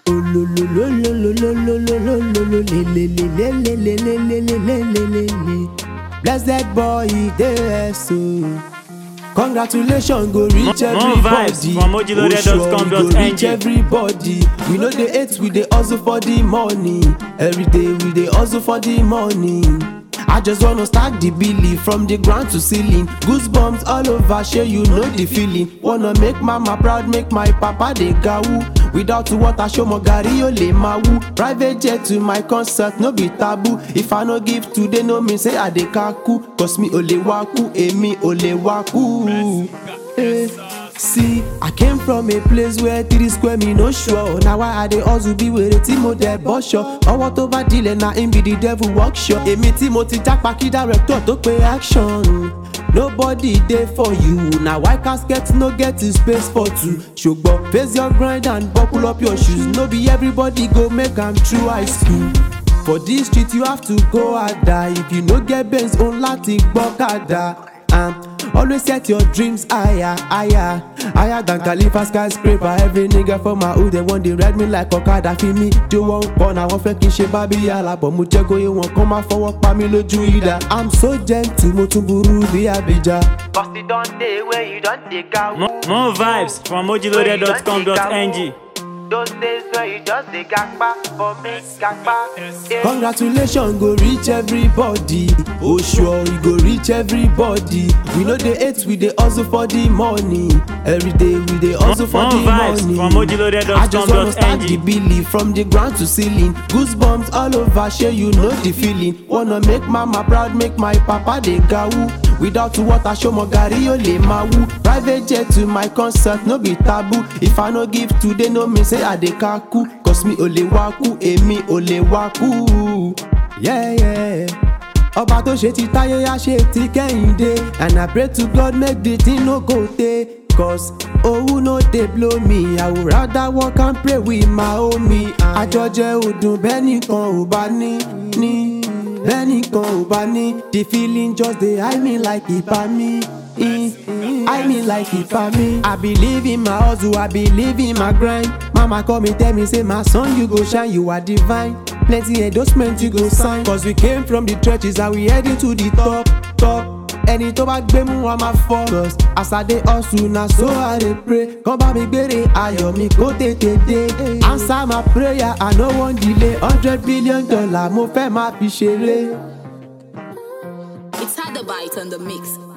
Blessed boy, there so. Congratulations go reach More- more vibes everybody. from mojiloaded.com.ng. Oṣuọ̀rì go reach everybody. We know the hate, we dey hustle for the money. Every day we dey hustle for the money. I just wanna start the billing from the ground to ceiling. Goosebumps all over, share you know the feeling. Wanna make mama proud, make my papa dey gawu. Without water, show mo gari o le ma wu. Private jet to my concert, no be taboo. If I no give today, no mean say I dey kaku. Cause me o le waku, emi o le waku. Eh, See, I came from a place where three square me no sure. Now why I dey hustle be wèrè tí mo dẹ̀ bọ́ ṣọ. Ọwọ́ tó bá dilẹ̀ na im be the devil workshop. Èmi tí mo ti jápa kí director tó pe action. Nobody dey for you. Na why casket no get the space for two. Ṣùgbọ́n face your grind and buckle up your shoes. No be everybody go make am through high school. For this street you have to go harder. If you no get Benz, òun láti gbọ́kadà. Um, always set your dreams higher, higher, higher than Khalifa skyscraper. Every nigga for my hood, they want they ride me like Okada. Fi mi jó wọn pọ̀ náà wọ́n fẹ́ kí n ṣe bábí alábọ̀. Mo jẹ́ kóyè wọn kán máa fọwọ́ pa mí lójú ìdá. I'm so gentle, mo tún burú bí Abija. Cause it don dey where you don dey gawu. More, more vibes from mojiloaded.com.ng. Those days where you just dey gagba for me, gagba. Congratulations go reach everybody. Oṣuọ̀rì go reach everybody. We no dey hate, we dey hustle for the money. Every day we dey hustle for More the vibes money. from mojiloaded.com.ng. I just wanna start the billing from the ground to ceiling. Goosebumps all over, share you know the feeling. Wanna make mama proud, make my papa dey gawu. Without water, show mo gari o le ma wu. Private jet to my concert, no be taboo. If I no give today, no mean say I dey kaku. Cause me o le waku, èmi o le waku. Yeah, yeah. Ọba tó ṣe ti táyé á ṣe ti kẹ́hìndé. And I pray to God make the thing no go tey. Cause owó no dey blow me. I would rather work and pray with my homie. Àjọjẹ ọdún bẹ́ẹ̀ nìkan ò bá ní ní. Bẹ́ẹ̀ nìkan ò bá ní. The feeling just dey high me like ìbá mi. I mean like it for me. I believe in my hustle, I believe in my grind. Mama call me, tell me, say my son, you go shine, you are divine. Plenty endorsement you go sign. Cause we came from the trenches and we heading to the top, top. Ẹni tó bá gbé mú wa máa fọ́. Cause as I dey hustle na so I dey pray. Kán bá mi gbére ayọ̀ mi kó tètè dé. Answer my prayer, I no wan delay. hundred billion dollar mo fẹ́ máa fi ṣeré. It's had the bite on the mix.